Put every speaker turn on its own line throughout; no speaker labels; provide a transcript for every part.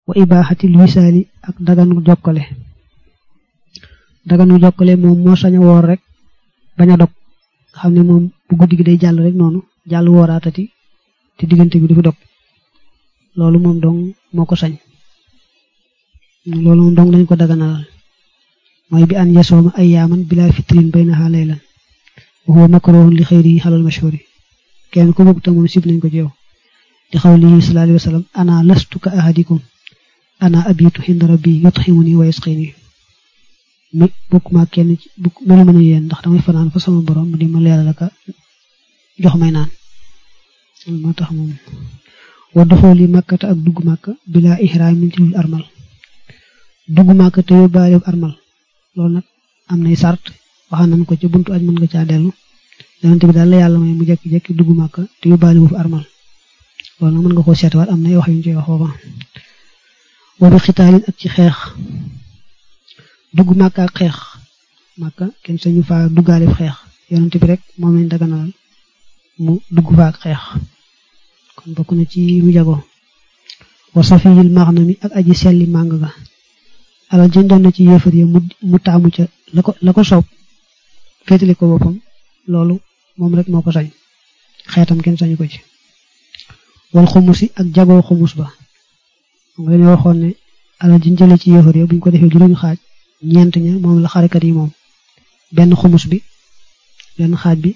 wa ibaaxatil wisaali ak daganu jokkale daganu jokkale moom moo sañ a woor rek bañ a dog xam ne moom bu guddi gi day jàll rek noonu jàll wooraatati te diggante bi du fi dog loolu moom dong moo ko sañ loolu moom dong dañ ko daganalal mooy bi an yasooma ay yaaman bila fitrin baynaha laylan wa huwa makruhun li xayri xalal mashhuri kenn ku bëgg te moom sib nañ ko ci yow di xawlihi sallallahu alayhi wa sallam ana lastu ka ahadikum ana abitu hinda rabbi yutximuni wa yasqini mi bokkuma kenn ci melu mën a yéen ndax damay fanaan fa sama borom mu di ma leeral aka jox may naan moo tax moom wa doxooli màkkata ak dugg màkk bila ihraam min ci dul armal dugg màkk te yóbbaale armal loolu nag am nay sart waxaan nañ ko ca buntu aj mën nga caa dellu yonente bi daal la yàlla may mu jekki-jekki dugg màkk te yóbbaale wu fi armal loolu nag mën nga koo seetwaat am nay wax yu ñu ci wax foofa wa bi xitaalin ak ci xeex dugg màkk ak xeex màkk kenn sañu faa duggaale xeex yonente bi rek moom lañ daganalal mu dugg fa ak xeex kon bokk na ci mu jago wa safiyil maxnami ak aji selli màng ga alal jën doon na ci yéefar yi mu taamu ca la ko la ko soob féetali ko boppam loolu moom rek moo ko sañ xeetam kenn sañu ko ci wal xumusi ak jagoo xumus ba nga dañu waxoon ne alal jën jële ci yéefar yi buñ ko defee juróomi xaaj ñeent ña moom la xarekat yi moom benn xumus bi benn xaaj bi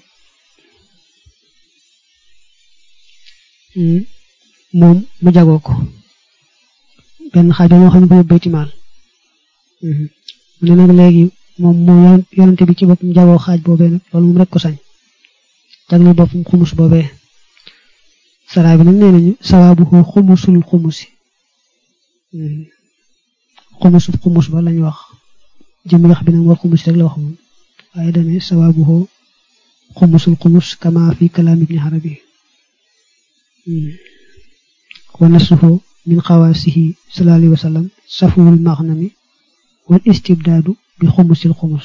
moom mu jagoo ko benn xaaj ba moo xam ne ko yóbbu baytimaal mu ne nag léegi moom moom yonente bi ci boppam jagoo xaaj boobee nag loolu moom rek ko sañ jagle boppam xumus boobee saraa bi nag nee nañu sawaabu xumusul xumusi xumusul xumus ba lañ wax jëmi wax bi nag war xumus rek la wax moom waaye dane sawaabu xumusul xumus kama fi kalaam ibni arabi wa nasuhu min xawaasihi sallallahu alayhi wa sallam safuwul maxnami wal istibdaadu bi xumusil xumus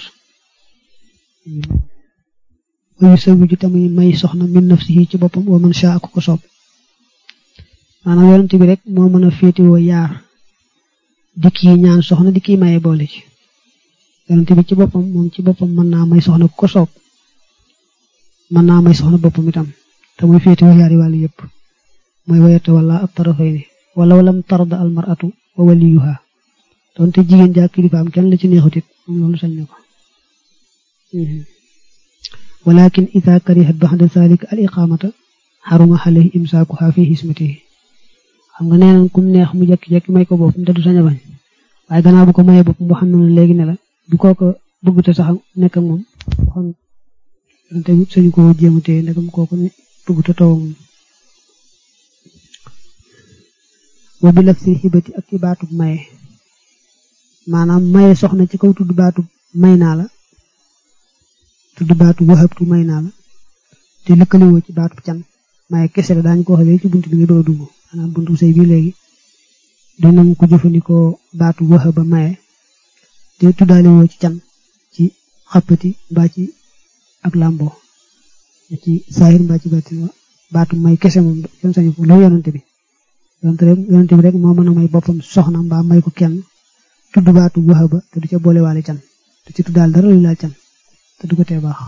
wayu sawiju tamuy may soxna min nafsihi ci boppam wa man shaa ak ko soob maanaam yonent bi rek moo mën a féetewoo yaar di kii ñaan soxna di kii maye boole ci yonent bi ci boppam moom ci boppam mën naa may soxna ku ko soob mën naa may soxna boppam itam te muy féetewoo yaari wàllu yépp mooy wayata wala ab tarafayni wala walam tarda al mar'atu wa waliyuha donte jigéen jaa kilifaam kenn la ci neexutit moom loolu sañ na ko walakin ida karihat baxda zalika al iqamata xaruma alayhi imsaakuha fi hismatihi xam nga nee nañ kum neex mu jekki-jekki may ko boppam te du sañ a bañ waaye gannaaw bu ko mayee boppam boo xam ne léegi ne la bu kooko bëgg te sax nekk ak moom waxoon te sañu ko jéem a téye ndegam kooku ne bëgg te taw moom wa bi laf si xibati ak ci baatub maye maanaam maye soxna ci kaw tudd baatub may naa la tudd baatub waxabtu may naa la te lëkkaliwoo ci baatub can maye kese la daañu ko wax léegi ci bunt bi nga doon dugg maanaam buntu sëy bi léegi dinañ ko jëfandikoo baatub waxaba maye te tuddaliwoo ci can ci xappati mbaa ci ak làmbo ci saahir mbaa ci baatin baatub may kese moom kenn sañu ko loolu yonante bi yonante rek yonante bi rek moo mën a may boppam soxna mbaa may ko kenn tudd baatu waxaba te du ca boolewaale can te ci tuddaal dara lu laal can te du ko tee baax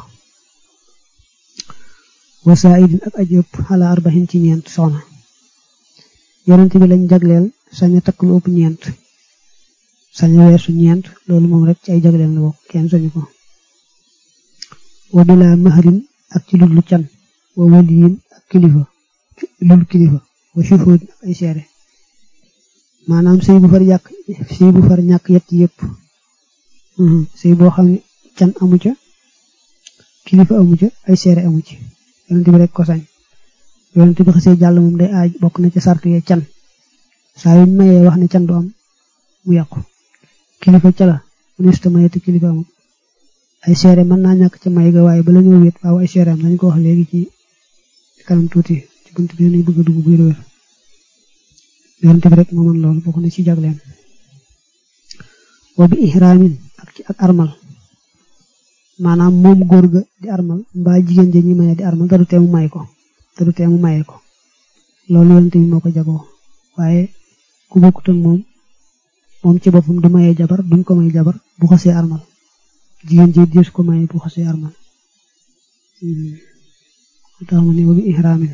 wasaidin ak aj yëpp xala arbaxin ci ñeent soxna yonent bi lañ jagleel sañ a takk lu ëpp ñeent sañ a weesu ñeent loolu moom rek ci ay jagleel la bokk kenn sañu ko wa bila mahrin ak ci lulu can wa waliyin ak kilifa lulu kilifa wa shuhud ak ay seere maanaam sëy bu far yàq sëy bu far ñàkk yett yëpp sëy boo xam ne can amu ca kilifa amu ca ay seere amu ci yonent bi rek ko sañ yonent bi xasee jàll moom day aaj bokk na ca sart yee can saa yu mayee wax ne can du am mu yàqu kilifa ca la mënesta maye te kilifa amul ay seere mën naa ñàkk ca may ga waaye bala ñëw wéet waaw ay seere am nañ ko wax léegi ci kanam tuuti ci bunt bi nañ bëgg a dugg buy wér yonent bi rek moo mën loolu bokk na ci jagleen wa bi ihraamin ak ci ak armal maanaam moom góor ga di armal mbaa jigéen ja ñi maye di armal te du tee mu may ko te du tee mu maye ko loolu yonent bi moo ko jagoo waaye ku bokkut ak moom moom ci boppam du mayee jabar duñ ko may jabar bu xasee armal jigéen ji dees ko maye bu xasee armal tax ma ne wa bi ihraamin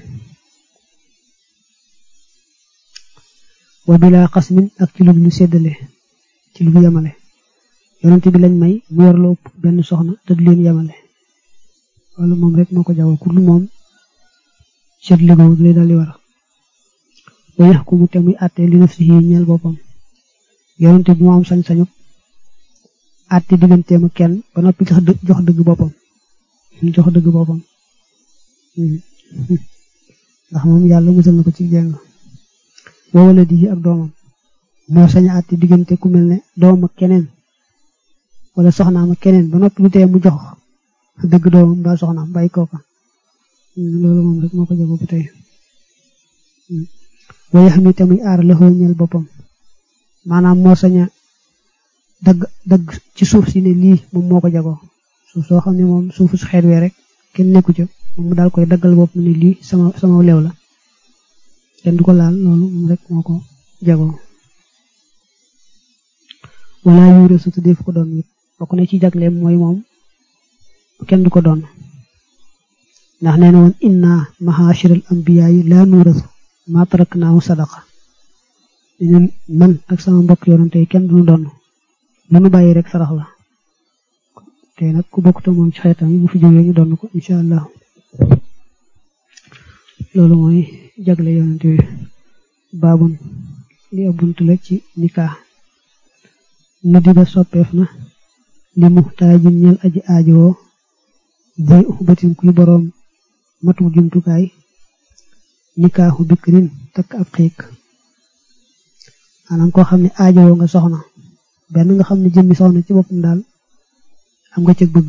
wa bila xasmin ak ci lu ñu séddale ci lu yemale yonent bi lañ may mu yor lu ëpp benn soxna te du leen yemale wala moom rek moo ko jagoo ku dul moom seet ligoow lay dal di war wa yaxkumu te muy àtte li nafsihi ñeel boppam yonent bi moo am sañ-sañu àtte digganteem ak kenn ba noppi jox jox dëgg boppam jox dëgg boppam ndax moom yàlla musal na ko ci jeng wa wala di ak doomam moo sañ a àtte diggante ku mel ne doom ak keneen wala soxnaam ak keneen ba noppi lu tee mu jox dëgg doomam mbaa soxnaam bàyyi kooka loolu moom rek moo ko jagoo ba tey waaye xam ni tamit aar la ñeel boppam maanaam moo sañ a dagg dagg ci suuf si ne lii moom moo ko jagoo suuf soo xam ne moom suufu su xeet wee rek kenn nekku ca moom mu daal koy daggal bopp ne lii sama sama leew la kenn du ko laal loolu moom rek moo ko jagoo wala yuure su def ko doon it bokk na ci jagleem mooy moom kenn du ko doon ndax nee na woon inna mahashiral anbiya yi la nuurasu ma taraknaahu sadaqa ñun man ak sama mbokk yonante yi kenn duñu doon lu nu bàyyi rek sarax la te nag ku bokk te moom ci xeetam yi bu fi jógee ñu doon ko incha allah loolu mooy jagle yonante yi baabun li abuntu la ci nikaa nu di ba soppeef na li muxtaajin ñel aji aajowoo boy uxbatin kuy boroom matu jumtukaay nikaaxu bikrin takk ab xiik maanaam koo xam ne aajowoo nga soxna benn nga xam ne jëmmi soxna ci boppam daal am nga cëg bëgg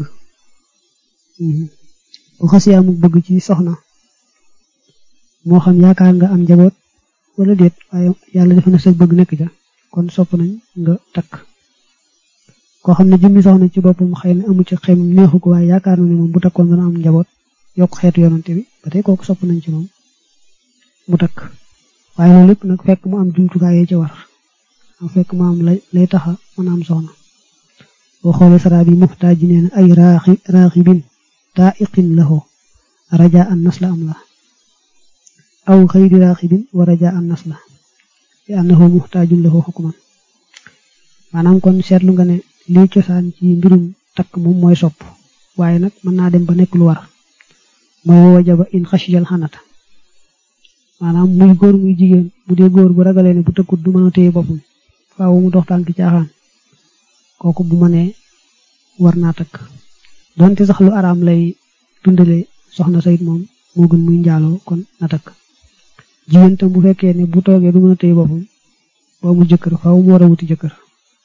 bu xasee amuk bëgg ci soxna moo xam yaakaar nga am njaboot wala déet waaye yàlla defe na sëg bëgg nekk ca kon sopp nañ nga takk koo xam ne jëmmi soxna ci boppam xëy na amu ci xel neexu ko waaye yaakaar na ne moom bu takkoon dana am njaboot yokk xeetu yonante bi ba tey kooku sopp nañ ci moom mu takk waaye loolu lépp nag fekk mu am jumtukaay yi ci war am fekk mu am lay lay taxa mën a am soxna boo xoolee sara bi muxtaaj ji nee na ay raaxi raaxibin taa iqin lahu raja an nas la am la aw xëyri raaxibin wa raja an nas la li annahu muxtaajun lahu xukman maanaam kon seetlu nga ne lii cosaan ci mbirum takk moom mooy sopp waaye nag mën naa dem ba nekk lu war mooy wajaba in xasiyal xanata maanaam muy góor muy jigéen bu dee góor bu ragalee ne bu tëkkut du mën a téye boppam faaw mu dox tànk caaxaan kooku bu mënee war naa takk donte sax lu araam lay dundale soxna sayit moom moo gën muy njaaloo kon na takk jigéen tam bu fekkee ne bu toogee du mën a téye boppam boo mu jëkkër faaw mu war a wuti jëkkër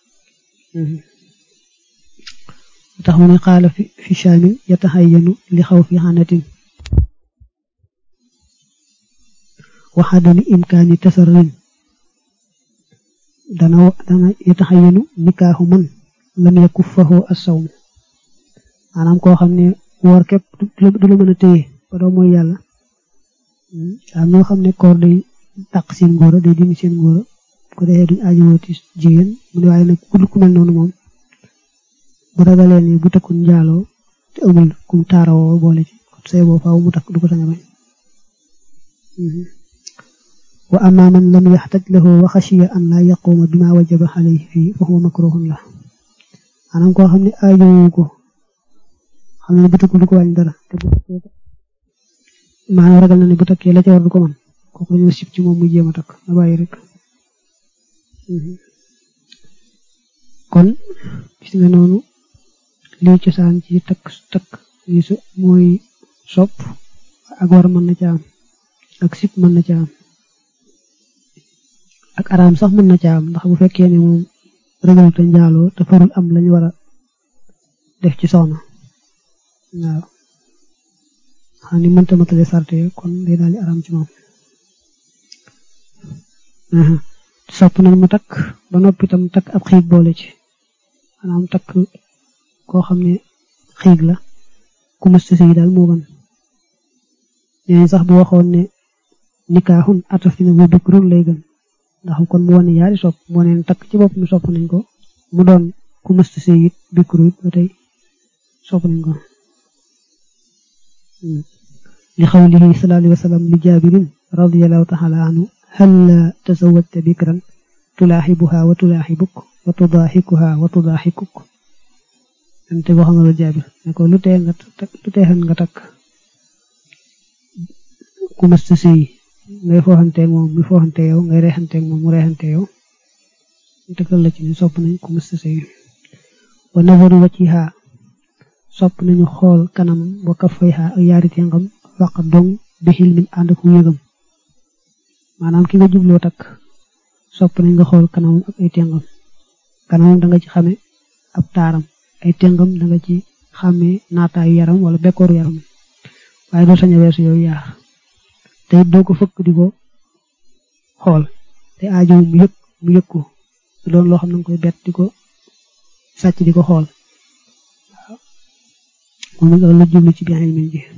tax mu ne xaala fi fi shaamin yataxayyanu li xaw fi xanatin waxadami imkaani tasarin dana dana yataxayyanu nikaaxu man lam yakuffahu as-sawm maanaam koo xam ne woor képp du la mën a téye ba doo mooy yàlla am ñoo xam ne koor day dàq seen ngóora day dindi seen ngóora ko defee duñ aajowooti jigéen mu ne waaye nag ku ku mel noonu moom bu ragalee ne bu tëkkul njaaloo te amul kum taarawoo boole ci say boo faaw mu takk du ko sañ a bañ wa amma man lam yaxtaj lahu wa xashiya an laa yaquuma bima wajaba alayhi fii fa huwa makruhun la maanaam koo xam ne aajowu ko xam ne bu tëkkul du ko wàññi dara te bu takkee maanaam ragal na ne bu takkee la ca war du ko mën kooku dañoo sib ci moom muy jéem a takk na bàyyi rek kon gis nga noonu lii cosaan ci takk takk yi su mooy sopp ak war mën na ca am ak sip mën na ca am ak araam sax mën na ca am ndax bu fekkee ne moom ragal te njaaloo te farul am lañu war a def ci soxna waaw xam ni mënta matale sarte kon day daal di araam ci moom sopp nañ mu takk ba noppi tam takk ab xiig boole ci maanaam takk koo xam ne xiig la ku mësta sëy daal moo gën nee sax bu waxoon ne nikaaxun ataf dina wa bikrun lay gën ndax kon mu wane yaari sopp mu wane takk ci bopp mi sopp nañ ko mu doon ku mësta sëy it bikru it ba tey sopp nañ ko li xawlihi sallallahu alayhi wa sallam li jaabirin radiyallahu taala anhu hal tazawwajta bikran tulaaxibuha wa tulaaxibuk wa tudaaxikuha wa tudaaxikuk ante boo xam ne jaabir ne ko lu tee nga lu tee nga takk ku mësta sëy ngay fooxanteeg moom mi fooxante yow ngay reexanteeg moom mu reexante yow tëkkal la ci ni sopp nañ ku mësta sëy wa nazaru wajhiha sopp nañu xool kanamam wa kaffayha ak yaari tengam faqa dong bi xilmin ànd ak yëgam maanaam ki nga jubloo takk sopp nañ nga xool kanamam ak ay tengam kanamam da nga ci xame ab taaram ay tengam da nga ci xame naataayu yaram wala bekkooru yaram waaye doo sañ a weesu yooyu yaar te it doo ko fëkk di ko xool te aajo mu yëg mu yëg ko du doon loo xam ne nga koy bett di ko sàcc di ko xool moom loolu la jublu ci biir ilmin ji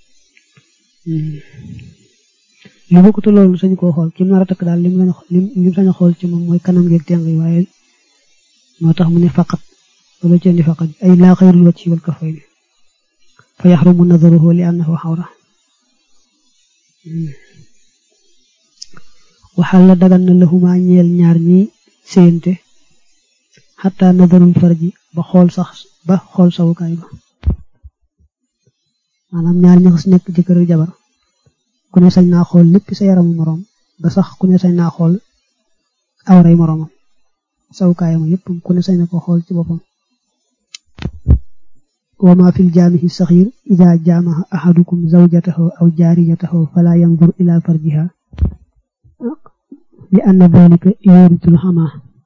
li bokkute loolu sañu koo xool ki mu nar a takk daal lim lañ lim sañ a xool ci moom mooy kanam geeg teng yi waaye moo tax mu ne faqat loolu ci indi faqat ay laa xayrul wacci wal kafayni fa yaxrumu nazaruhu li annahu xawra waxal la dagan na lahuma ñeel ñaar ñi séyante xataa nazarul farji ba xool sax ba xool sawukaay ba maanaam ñaar ñi xas nekk jëkkër ak jabar ku ne sañ naa xool lépp sa yaramu moroom ba sax ku ne sañ naa xool awray moroomam sawukaayam yépp ku ne sañ na ko xool ci boppam wa ma fil jaamihi saxiir ida jaamaha ahadukum zawjatahu aw jaariyatahu fala yanzur ila farjiha li anna dalika yuritul xama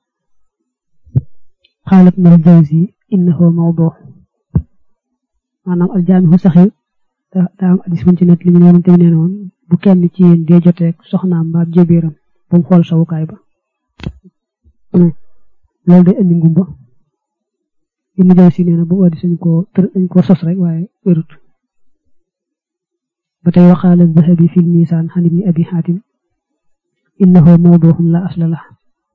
xaalat na jawzi innahu mawdu maanaam al jaamihu saxiir daa am addis buñ ci nekk li ñu yonente bi nee woon bu kenn ci yéen dee joteeg soxnaam mbaab jëbiiram ba mu xool sawukaay ba loolu day indi ngumba Ibnu Jawzi nee na bu addis dañ ko tër dañ ko sos rek waaye wérut ba tey waxaala Zahabi fil Misaan xan ibni Abi Xaatim innahu mawduuxun la asla la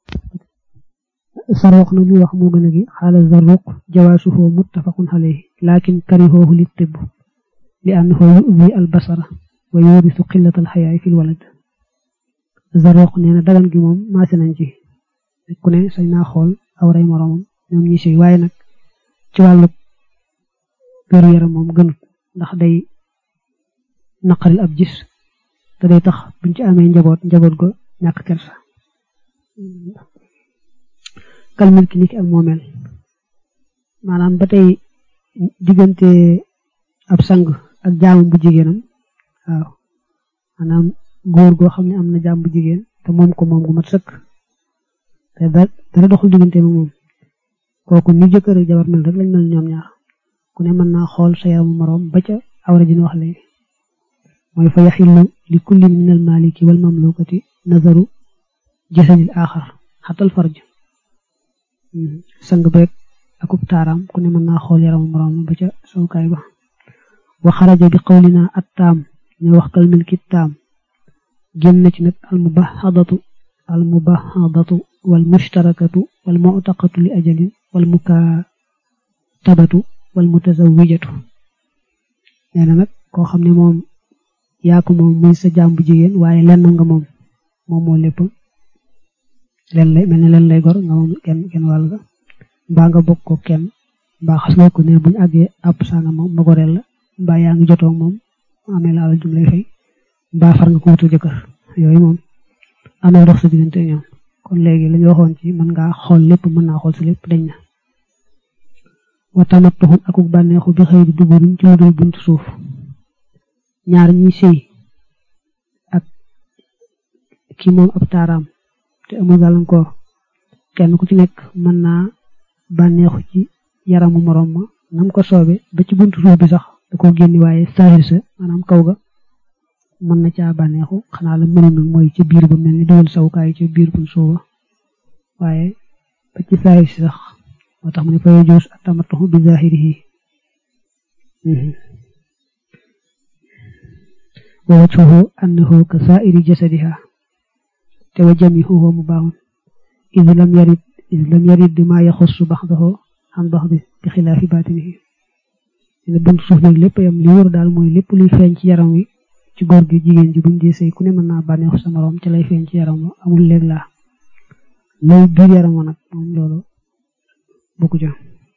Zarruq na li wax moo gën a gi xaala Zarruq jawaasuhu muttafaqun alayhi laakin karihoohu li tibb li annahu yu'zi al basara wa yurisu qillatal xayaay fil walad Zarruq nee na dagan gi moom maase nañ ci ku ne sañ naa xool awray moroomam ñoom ñi sëy waaye nag ci wàllu wéru yaram moom gënut ndax day naqaril ab gis te day tax buñ ci amee njaboot njaboot go ñàkk kersa kal milki niki ak moomeel maanaam ba tey diggante ab sang ak jaamu bu jigéenam waaw maanaam góor goo xam ne am na jaam bu jigéen te moom ko moom gu mat sëkk te dara doxul diggante ma moom kooku ni jëkkër ak jabar mel rek lañ mel ñoom ñaar ku ne mën naa xool sa yaramu moroom ba ca awra ji ñu wax léegi mooy fa yaxillu li kullin min al maliki wal mamlukati nazaru jasadil axar xatal farj sang beeg akub taaraam ku ne mën naa xool yaramu moroom ba ca sawukaay ba wa xaraja bi qawlina at taam ñu wax kal milki taam génn na ci nag al mubahadatu al mubahadatu wal mushtarakatu wal mu'taqatu li ajalin wal mukatabatu wal mutazawijatu nee na nag koo xam ne moom yaa ko moom muy sa jaam bu jigéen waaye lenn nga moom moom moo lépp len lay mel ne len lay gor nga moom kenn kenn wàll ga mbaa nga bokk ko kenn mbaa xas nga ko ne buñu àggee àpp saa nga moom ma goreel la mbaa yaa ngi jotoo moom amee la alal jum lay fay mbaa far nga ko wutal jëkkër yooyu moom amee dox sa diggante ñoom kon léegi lañu waxoon ci mën ngaa xool lépp mën naa xool si lépp dañ na wa tamattuxun akuk bànneexu bi xëy di duguruñ ci lu dul buntu suuf ñaar ñiy sëy ak ki moom ab taaraam te amul gàllankoor kenn ku ci nekk mën naa bànneexu ci yaramu moroom ma nam ko soobe ba ci buntu suuf bi sax da ko génni waaye saahir sa maanaam kaw ga mën na caa bànneexu xanaa la mënoon nag mooy ci biir ba mel ni dugal sawukaay ci biir buñ suuba waaye ba ci saahir si sax moo tax mu ne fa yajuus at-tamattu bi zaahirihi wa wajhuhu annahu ka saa'iri jasadiha te wa jamihuhu mu baaxun id lam yarid id lam yarid bi maa yaxussu baxdahu an baxdi bi xilaafi baatinihi ne bunt suuf nag lépp yam li wóor daal mooy lépp luy feeñ ci yaram wi ci góor gi jigéen ji buñ dee sëy ku ne mën naa bànneexu sa moroom ci lay feeñ ci yaram wa amul léeg laa lay biir yaram wa nag moom loolu bokku ca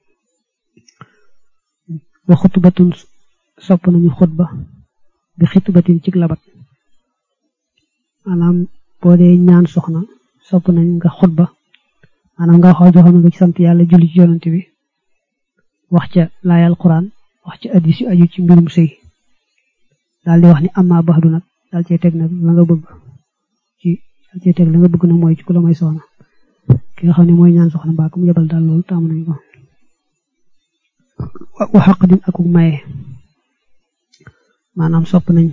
wa xutbatun sopp nañu xutba bi xitbatin ci labat maanaam boo dee ñaan soxna sopp nañ nga xutba maanaam nga xaw joxam nga ci sant yàlla julli ci yonante bi wax ca laayal quran wax ca addis yu aju ci mbirum sëy daal di wax ni amma baxdu nag daal cee teg nag la nga bëgg ci daal cee teg la nga bëgg nag mooy ci ku la may soxna ki nga xam ne mooy ñaan soxna mbaa ku mu yebal daal loolu taamu nañ ko wa xaq din akuk maye maanaam sopp nañ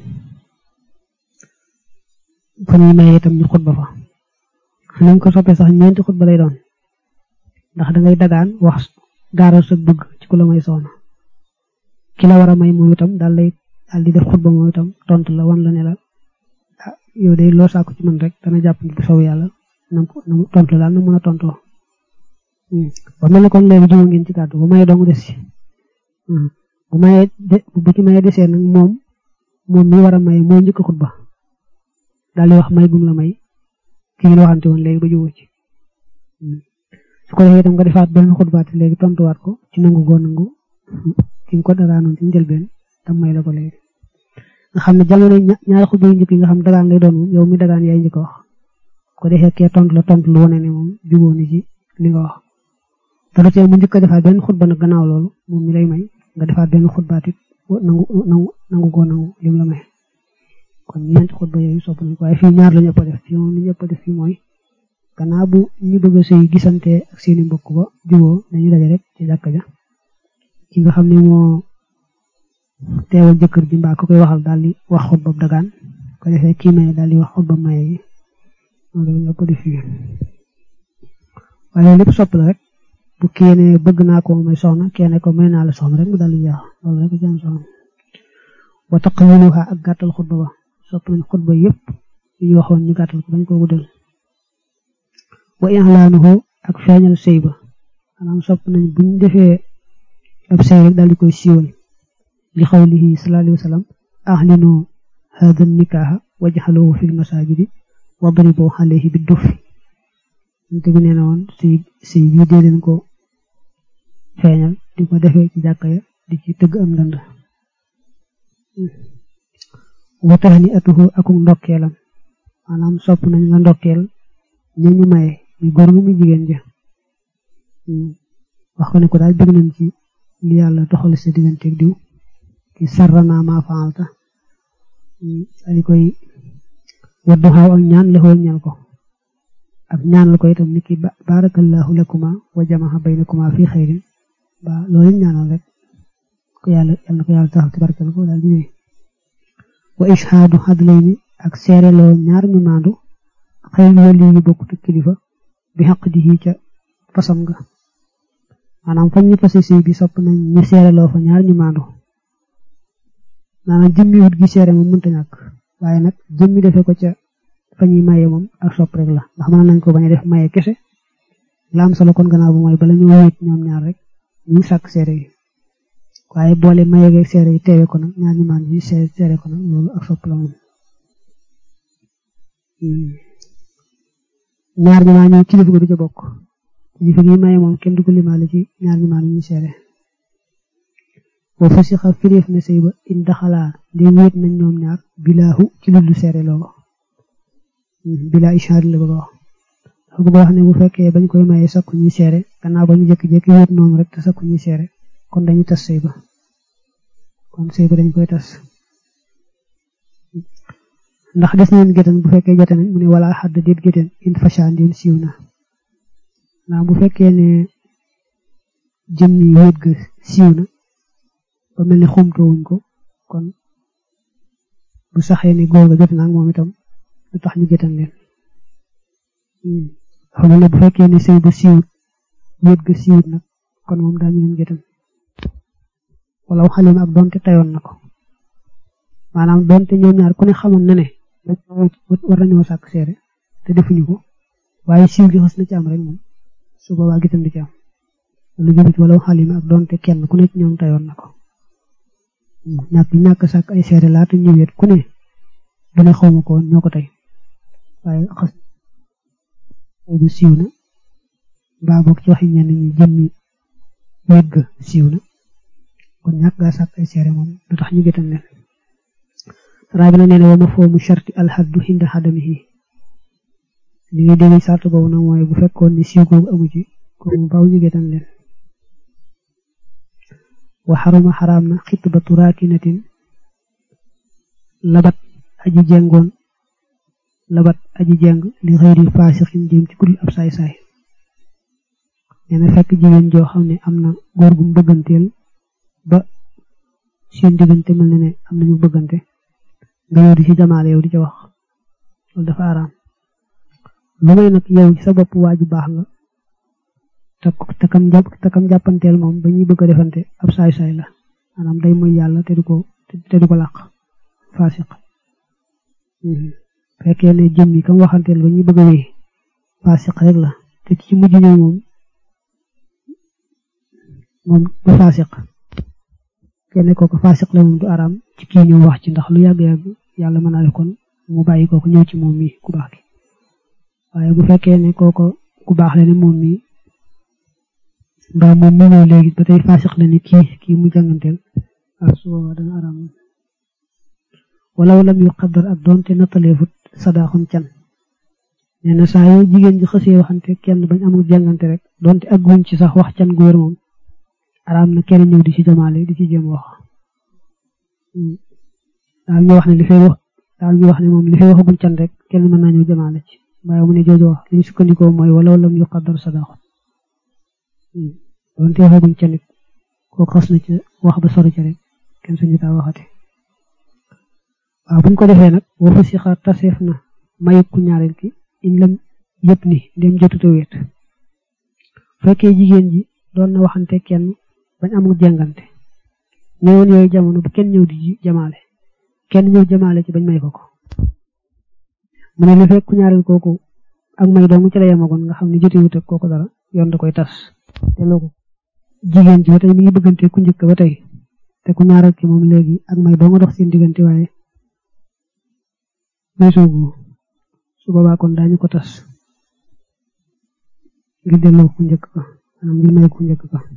fa ñuy maye itam ñu xutba fa nañ ko soppee sax ñeenti xutba lay doon ndax da ngay dagaan wax gaaral sa bëgg ci ku la may soxna ki la war a may moom itam daal lay daal di def xutba moom itam tontu la wan la ne la ah yow day loo sàkku ci man rek dana jàpp bu sow yàlla na na tontu la daal na mën a tontoo ba mel ne kon léegi juma ngeen ci kàddu bu maye dong des ci bu maye de bu ci maye desee nag moom moom mi war a may mooy njëkk xutba daal di wax may gum la may ki ngeen waxante woon léegi ba jubóo ci su ko defee itam nga defaat benn xutbaati léegi tontuwaat ko ci nangu goo nangu ki nga ko dagaanoon ci njëlbeen tam may la ko léegi nga xam ne jamono ñaari xutba yu njëkk yi nga xam dagaan lay doon moom yow mi dagaan yaay njëkk wax ko defee kee tontu la tontu lu wane ne moom jubóo ni ci li nga wax te lu tee mu njëkk a defaat benn xutba nag gannaaw loolu moom mi lay may nga defaat benn xutbaat it nangu nangu nangu goo nangu lim la may kon ñeenti xutba yooyu sopp nañ ko waaye fii ñaar la ñu ëpp a def fii moom li ñu ëpp a def fii mooy gannaaw bu ñu bëgg a sëy gisante ak seeni mbokk ba jubóo dañuy daje rek ci jàkka ja ki nga xam ne moo teewal jëkkër ji mbaa ko koy waxal daal di wax xutba dagaan ko defee kii maye daal di wax xutba maye yi loolu la ñu ëpp a def fii waaye lépp sopp la rek bu keene bëgg naa ko may soxna keene ko may naa la soxna rek mu daal di jeex loolu rek jëm soxna wa taqwiluha ak gàttal xutba ba sopp nañ xutba yépp yi ñu waxoon ñu gàttal ko bañ ko guddal wa i'laanuhu ak feeñal sëy ba maanaam sopp nañ buñ defee ab sëy rek daal di koy siiwal li xawlihi sallallahu alayhi wa sallam ahlinu hada nikaaha wajxaluhu fi lmasajidi wadribu alayhi bi dufi te bi nee na woon sëy sëy bii dee leen ko feeñal di ko defee ci jàkka ya di ci tëgg am ndënd wa tahni atuhu akum ndokkeelam maanaam sopp nañ nga ndokkeel ñu ñu maye ñu góor mu jigéen ja wax ko ne ko daal bëgg nañ ci li yàlla doxal sa digganteeg diw ki sarrana ma faalta ali koy waddu xaaw ak ñaan la xool ñal ko ak ñaan la ko itam ni ki barakallahu lakuma wa jamaha baynakuma fi xayrin ba loolu ñaanal rek ko yàlla yàlla na ko yàlla taxal ci barkal ko daal di ñëw wa ishaadu hadlayni ak seere loo ñaar ñu maandu xëy na wali yu bokk kilifa bi xaq di ca fasam nga maanaam fañ ñu fase sëy bi sopp nañ ñu seere loo fa ñaar ñu maandu maanaam jëmmi wut gi seere moom mënta ñàkk waaye nag jëmmi defee ko ca fa ñuy maye moom ak sopp rek la ndax mën nañ ko bañ a def maye kese la am solo kon gannaaw bu mooy bala ñu wéet ñoom ñaar rek ñu sàkk seere yi waaye boole maye geeg seere yi teewe ko nag ñaar ñu maandu yi seere ko nag loolu ak sopp la moom ñaar ñi maa ñëw kilifa ga du ca bokk kilifa gi maye moom kenn du ko limaale ci ñaar ñi maa ñu seere wa fasixa firéef na sëy ba in daxalaa ndéem wéet nañ ñoom ñaar bilaahu ci lu seere looga bilaa ishaar la bëgg a wax dafa bëgg a wax ne bu fekkee bañ koy maye sakku ñuy seere gannaaw ba ñu jékki-jékki wéet noonu rek te sakku ñuy seere kon dañu tas sëy ba kon sëy ba dañ koy tas ndax des nañ géttan bu fekkee jote nañ mu ne wala xadd déet géttan in fasha ndéem siiw na ndax bu fekkee ne jëm ni wéet ga siiw na ba mel ne xumtoowuñ ko kon bu saxee ne góor ga jot na ak moom itam lu tax ñu géttan leen dafa mel ne bu fekkee ne sëy ba siiwut wéet ga siiwut nag kon moom daañu leen géttan wala xalima ak donte tayoon na ko maanaam donte ñoom ñaar ku ne xamoon na ne war nañoo sàkk seere te defuñu ko waaye siiw gi xas na ci am rek moom su boobaa gisam di ci am lu jubit wala xalima ak doonte kenn ku ne ci ñoom tayoon na ko ñàkk ñàkk sàkk ay seere laata ñu wéet ku ne du ne xawma ko woon ñoo ko tey waaye xas bu siiw na mbaa boog ci waxi ñenn ñi jëmmi wéet ga siiw na kon ñàkk gaa sàkk ay seere moom du tax ñu gétan leen raa bi na nee na wa ma foomu sharti alxaddu xinda xadamihi li ngay dégg sart boobu nag mooy bu fekkoon ni siiw googu amu ci kooku baaw ñu gétan leen wa xaruma xaraam na xitbatu raakinatin labat aji jengoon labat aji jeng li xëyri faasixin jëm ci kudul ab saay-saay nee na fekk jigéen joo xam ne am na góor gu mu bëgganteel ba seen diggante mel na ne am nañu bëggante nga yow di ci jamaale yow di ca wax loolu dafa araam lu may nag yow ci sa bopp waaju baax nga te takam jàpp takam jàppanteel moom ba ñuy bëgg a defante ab saay-saay la maanaam day mooy yàlla te du ko te du ko làq faasiq fekkee ne jëm yi kam waxanteel ba ñuy bëgg a wéy faasiq rek la te ci mujj ñëw moom moom du faasiq kenn kooku faasiq la moom du araam ci kii ñëw wax ci ndax lu yàgg-yàgg yàlla mën naa def kon mu bàyyi kooku ñëw ci moom mi ku baax ki waaye bu fekkee ne kooku ku baax la ne moom mi mbaa moom mi ñëw léegi ba tey faasiq la ne kii kii mu jànganteel waaw su boobaa dana araam walaw lam yu xaddar ak doonte nattaleefut sadaaxum can nee na saa yoo jigéen ji xësee waxante kenn bañ amul jàngante rek doonte ak guñ ci sax wax can gu wér moom araam na kenn ñëw di ci jamaale di ci jéem wax daal ñu wax ne li fay wax daal ñu wax ne moom li fay waxagul can rek kenn mën naa ñëw jamaale ci waaye mu ne jooju wax li ñu sukkandikoo mooy walaw lam yu xaddar sadaaxum doonte waxaguñ ca nit kooku xas na ci wax ba sori ca rek kenn suñu taa waxati waaw buñ ko defee nag boo fa si xaar taseef na mayu ku ñaareel ki in lam yëpp ni dem jotuta wéet fekkee jigéen ji doon na waxante kenn bañ amul jàngante ñëwoon yooyu jamono bu kenn ñëw di jamaale kenn ñëw jamaale ci bañ may ko ko mu ne li fekk ku ñaareel kooku ak may doomu ci la yemagoon nga xam ne jotewut ak kooku dara yoon da koy tas te loolu jigéen ji ba tey mi ngi bëggante ku njëkk ba tey te ku ñaareel ki moom léegi ak may doo nga dox seen diggante waaye may soogu su boobaa kon daañu ko tas ngir delloo ku njëkk ka maanaam ngir may ku njëkk ka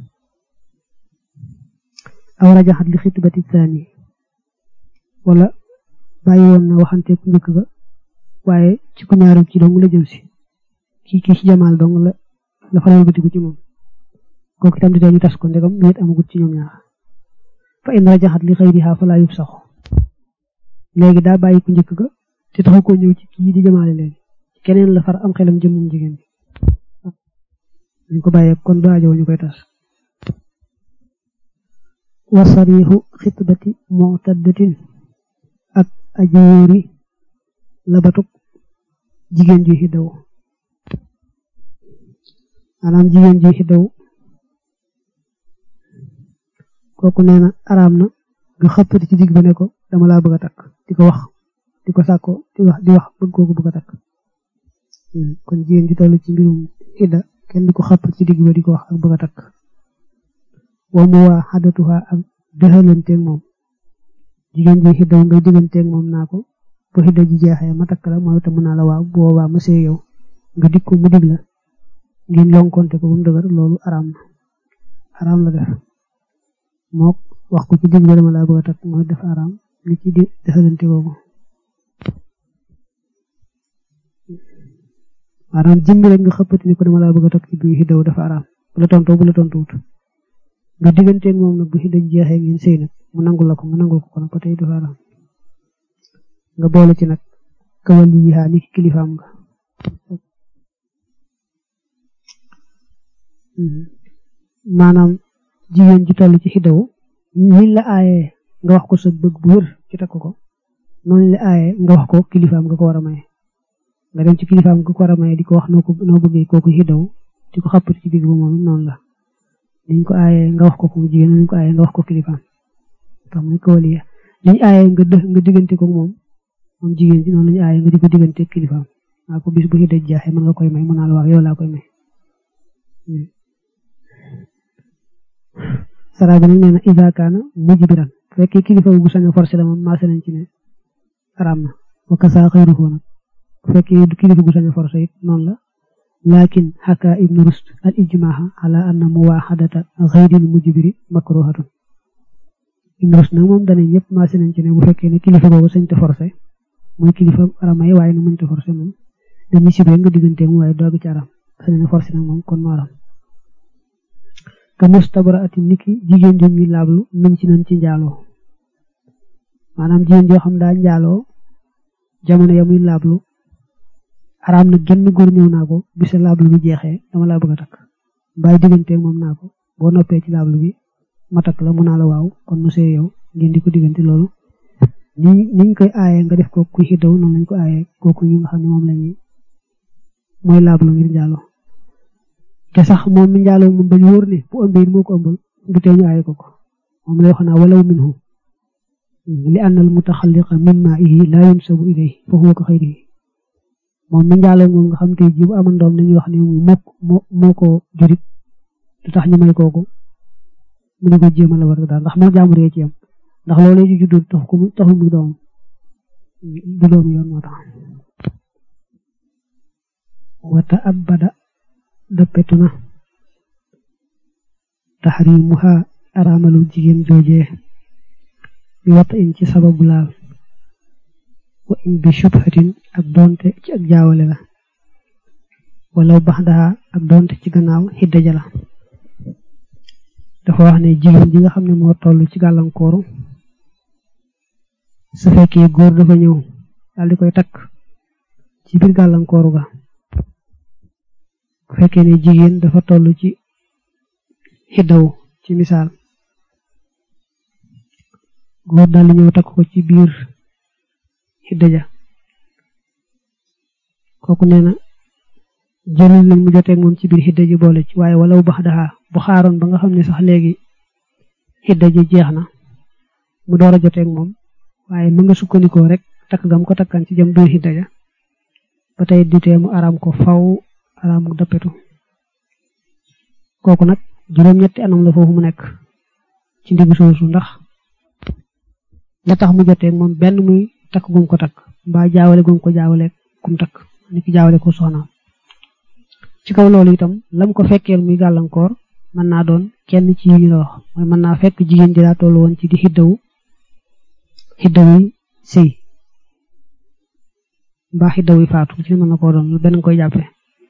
aw rajaxat li xitbati saani wala bàyyi woon na waxante ku njëkk ka waaye ci ku ñaareel ki dong la jëm si kii kii ci jamaal dong la la faral bëtiku ci moom kooku itam di ñu tas ko ndegam wéet amagut ci ñoom ñaar fa in rajaxat li xëyriha fa laa yub saxu léegi daa bàyyi ku njëkk ga te taxu ko ñëw ci kii di jamaale léegi keneen la far am xelam jëm moom jigéen bi ñu ko bàyyee kon du aajo ñu koy tas wa sarixu xitbati mu'taddatin ak ajoori labatuk jigéen ju xiddaw maanaam jigéen ju xiddaw kooku nee na araam na nga xëppati ci digg ba ne ko dama laa bëgg a takk di ko wax di ko sàkko di wax di wax bëgg kooku bëgg a takk kon jigéen ji toll ci mbirum idda kenn di ko xëppati ci digg ba di ko wax ak bëgg a takk wa mu waa xadatuha ak dexalanteeg moom jigéen ji xiddaw ngay digganteeg moom naa ko bu xidda ji jeexee ma takk la mooy itam mën naa la waaw boobaa ma see yow nga dik ko mu dig la ngeen lonkonte ko ba mu dëgër loolu araam na araam la def mook wax ko ci digg ba dama laa bëgg a takk mooy def araam li ci di dexalante boobu maanaam jëmmi rek nga xëppati ni ko dama laa bëgg a takk ci biir xiddaw dafa araam bu la tontoo bu la tontuwut nga digganteeg moom nag bu xidda ji jeexee ngeen sëy nag mu nangul la ko nga nangul ko ko nag ba tey dafa araam nga boole ci nag kawal yi yaa ni kilifaam nga maanaam jigéen ji toll ci xiddaw niñ la aayee nga wax ko sa bëgg bu wër ci takk ko noonu la aayee nga wax ko kilifaam nga ko war a maye nga dem ci kilifaam nga ko war a maye di ko wax noo ko noo bëggee kooku xiddaw di ko xappati ci digg ba moom noonu la niñ ko aayee nga wax ko ko mu jigéen niñ ko aayee nga wax ko kilifaam tax muy kawal yi liñ aayee nga dë nga diggante ko moom moom jigéen ji noonu lañu aayee nga di ko diggante kilifaam naa ko bis bu xidda jeexee mën nga koy may mu naa la wax yow laa koy may sara bi nag nee na isa kaana mujbiran fekkee kilifa bu sañ a forcé la moom maase nañ ci ne araam na wa kasa xayruhu nag fekkee du kilifa gu sañ a forcé it noonu la lakin xaka ibnu rust al ijmaha ala anna muwaxadata xayril mujbiri makruhatun ibnu rust nag moom dane ñëpp maase nañ ci ne bu fekkee ne kilifa googu sañ te forcé mooy kilifa aramay waaye nu mënta forcé moom dañuy sib rek nga diggante mu waaye doogu ci aram sañ na forcé nag moom kon mu aram ka mustabara ati niki jigéen ju ñuy laablu min ci nañ ci njaaloo maanaam jigéen joo xam daa njaaloo jamono ya muy laablu araam na genn góor ñëw naa ko bisa laablu bi jeexee dama laa bëgg a takk bàyyi diggante moom naa ko boo noppee ci laablu bi ma takk la mu naa la waaw kon nu see yow ngeen di ko diggante loolu ni niñ koy aayee nga def ko kuy xiddaw noonu lañ ko aayee kooku ñu nga xam ne moom lañuy mooy laablu ngir njaaloo te sax moom mi njaaloo moom bañ wóor ne bu ëmbee moo ko ëmbal du tee ñu aaye ko ko moom lay wax naa walaw minhu li annal mutaxalliqa min maa'ihi laa yunsabu ilayhi fa huwa ka xayrihi moom mi njaaloo moom nga xam te ji bu amoon doom dañuy wax ne moo moo ko jurit du tax ñu may kooku mu ne ko jéem a la war daal ndax moo jàmbur ci yam ndax loolu ci juddu tax ko taxul muy doom du doom yoon moo tax wata abada dëppetu na taxrimuha araamalu jigéen joojee bi wata in ci sababu laal wa in bi shubhatin ak doonte ci ak jaawale la wala baxdaha ak doonte ci gannaaw xidda jala dafa wax ne jigéen ji nga xam ne moo toll ci gàllankooru su fekkee góor dafa ñëw daal di koy takk ci biir gàllankooru ga bu fekkee ne jigéen dafa toll ci xiddaw ci misaal góor daal di ñëw takk ko ci biir xidda ja kooku nee na jëlul lañ mu joteeg moom ci biir xidda ji boole ci waaye walaw bax daxaa bu xaaroon ba nga xam ne sax léegi xidda ji jeex na mu door a joteeg moom waaye mu nga sukkandikoo rek takk gam ko takkan ci jëm biir xidda ja ba tey ditee mu araam ko faw araam mu dappetu kooku nag juróom-ñetti anam la foofu mu nekk ci ndiggu soosu ndax la tax mu joteeg moom benn muy takk gum ko takk mbaa jaawale gum ko jaawale kum takk ni ki jaawale ko soxnaam ci kaw loolu itam lam ko fekkeel muy gàllankoor mën naa doon kenn ci yi ñu la wax mooy mën naa fekk jigéen ji daa toll woon ci di xiddawu xiddawu sëy mbaa xiddawu faatu ci mën na koo doon lu benn koy jàppe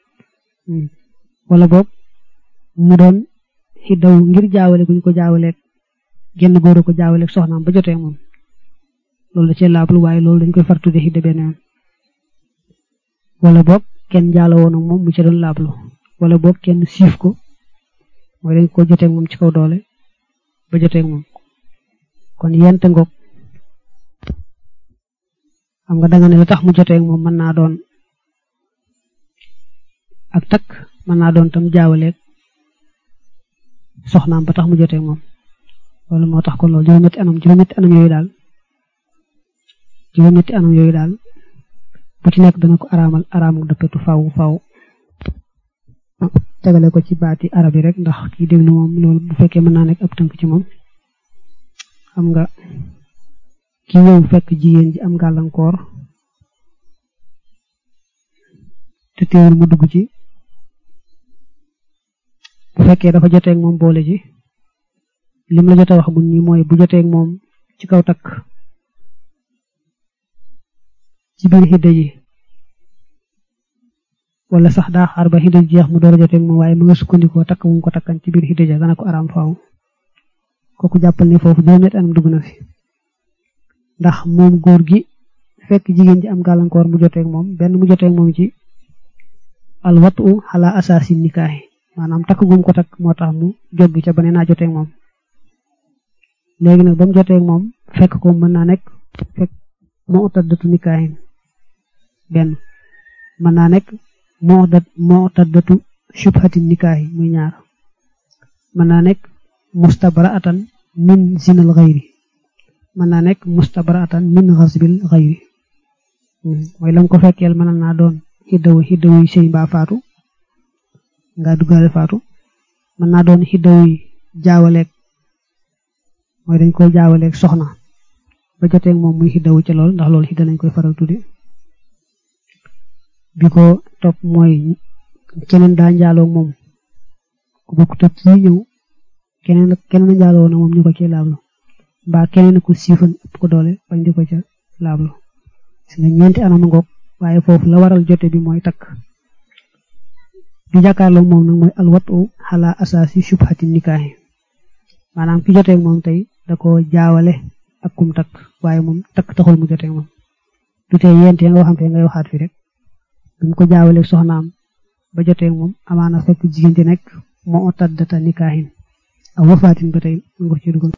wala boog mu doon xiddawu ngir jaawale guñ ko jaawaleeg genn góor ko jaawaleeg soxnaam ba jotee moom loolu da cee laablu waaye loolu dañ koy far tudde xidda benn yoon wala boog kenn jaalo woon ak moom mu ci doon laablu wala boog kenn siif ko mooy dañ ko joteeg moom ci kaw doole ba joteeg moom kon yent ngoog xam nga danga ne la tax mu joteeg moom mën naa doon ak takk mën naa doon tam jaawaleeg soxnaam ba tax mu joteeg moom loolu moo tax kon loolu juróom-ñetti anam juróom-ñetti anam yooyu daal juróom-ñetti anam yooyu daal bu ci nekk dana ko araamal araamu dëppetu faw faw tegale ko ci baati arab yi rek ndax kii déglu moom loolu bu fekkee mën naa nekk ab tënk ci moom xam nga ki ñëw fekk jigéen ji am gàllankoor te teewul mu dugg ci bu fekkee dafa joteeg moom boole ji lim la jot a wax gun ñi mooy bu joteeg moom ci kaw takk ci biir xidda ji wala sax daa xaar ba xidda ji jeex mu door a joteeg moom waaye mu nga sukkandikoo takk mu ko takkan ci biir xidda ja dana ko araam faaw kooku jàppal ne foofu juróom-ñetti anam dugg na fi ndax moom góor gi fekk jigéen ji am gàllankoor mu joteeg moom benn mu joteeg moom ci al watu ala asaasi nikaahi maanaam takk gum ko takk moo tax mu joggi ca ba ne naa joteeg moom léegi nag ba mu joteeg moom fekk ko mën naa nekk fekk moo taddatu nikaahin benn mën naa nekk moo dat moo taddatu shubhati nikaahi muy ñaar mën naa nekk mustabraatan min zinal xayri mën naa nekk mustabraatan min xasbil xayri mooy lam ko fekkeel mën naa doon xiddawu xiddawu sëy mbaa faatu nga duggaale faatu mën naa doon xiddawu jaawaleeg mooy dañ koy jaawaleeg soxna ba joteeg moom muy xiddawu ca lool ndax loolu xidda nañ koy faral tudde bi ko topp mooy keneen daa njaaloo moom ku bokk te kii ñëw keneen keneen njaaloo na moom ñu ko ci laablu mbaa keneen ku siifan ëpp ko doole bañ di ko ca laablu si nga ñeenti anam ngoog waaye foofu la waral jote bi mooy takk bi jàkkaarloo moom nag mooy alwatu xala asaasi subhati nikaahi maanaam ki joteeg moom tey da ko jaawale ak kum takk waaye moom takk taxul mu joteeg moom du tey yent ya nga waxante ngay waxaat fi rek bi mu ko jaawaleeg soxnaam ba joteeg moom amaana fekk jigéen ci nekk moo taddata nikaahin aw wafaatin ba tey mu ko ci dugal